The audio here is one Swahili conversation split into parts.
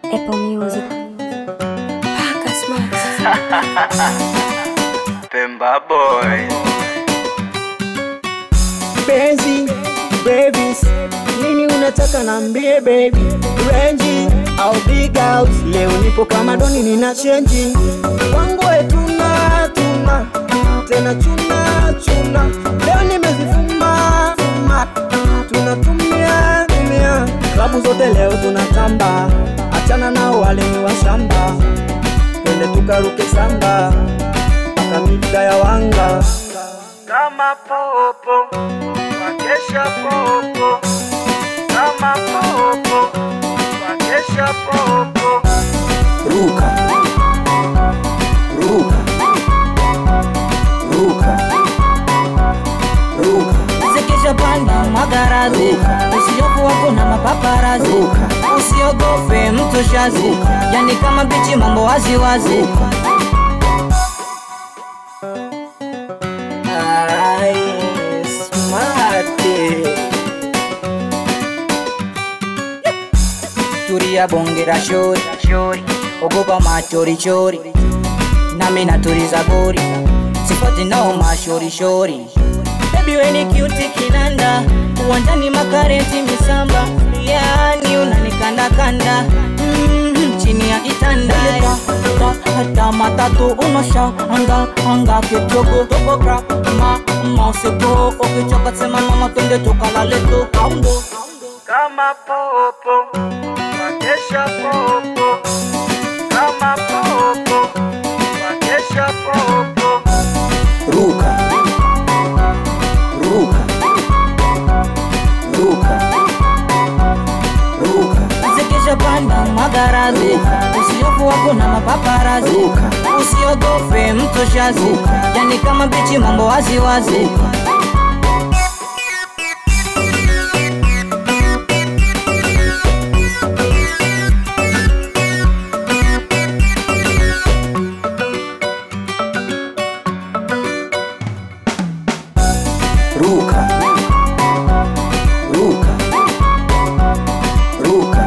Apple Music. Paka Smart. Pemba boy Benzi, babies, nini unataka nambie baby Range au big house, leo nipo kama doni nina chenji Wangu tuna tuna, tena chuna chuna Leo nimezifuma fuma, tunatumia tumia Klabu zote leo tunatamba, achana nao wale ni washamba Twende tukaruke samba, mpaka mida ya wanga kama popo wakesha popo kama popo wakesha popo Ruka, ruka, ruka, ruka, Zikisha panda magarazi Ruka. usiofu wako na mapaparazi Ruka. usiogope mtu shazi Ruka. yani kama bichi mambo waziwazi ruka. Ay, smart. turia bongera shori shori ogopa machorichori nami naturiza gori sifati nao mashorishori bebi weni kiuti kinanda uwanjani makareti misamba yani unanikandakanda mm, chini ya kitanda hata matatu unosha anga anga kidogo dogo crack ma mauseko ukichoka sema mama twende tukalale tu aundo kama popo wakesha popo kama popo wakesha popo Ruka, ruka, ruka, ruka, zikisha panda magarazi Ruka. usiofu wako na mapaparazi Ruka. usiogope mtu shazi Ruka. yani kama bichi mambo waziwazi ruka. Ruka, ruka, ruka,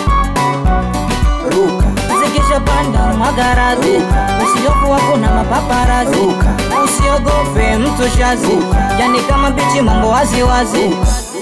ruka, zikisha panda magarazi Ruka. usiofu wako na mapaparazi Ruka. usiogope mtu shazi Ruka. yani kama bichi mambo waziwazi ruka.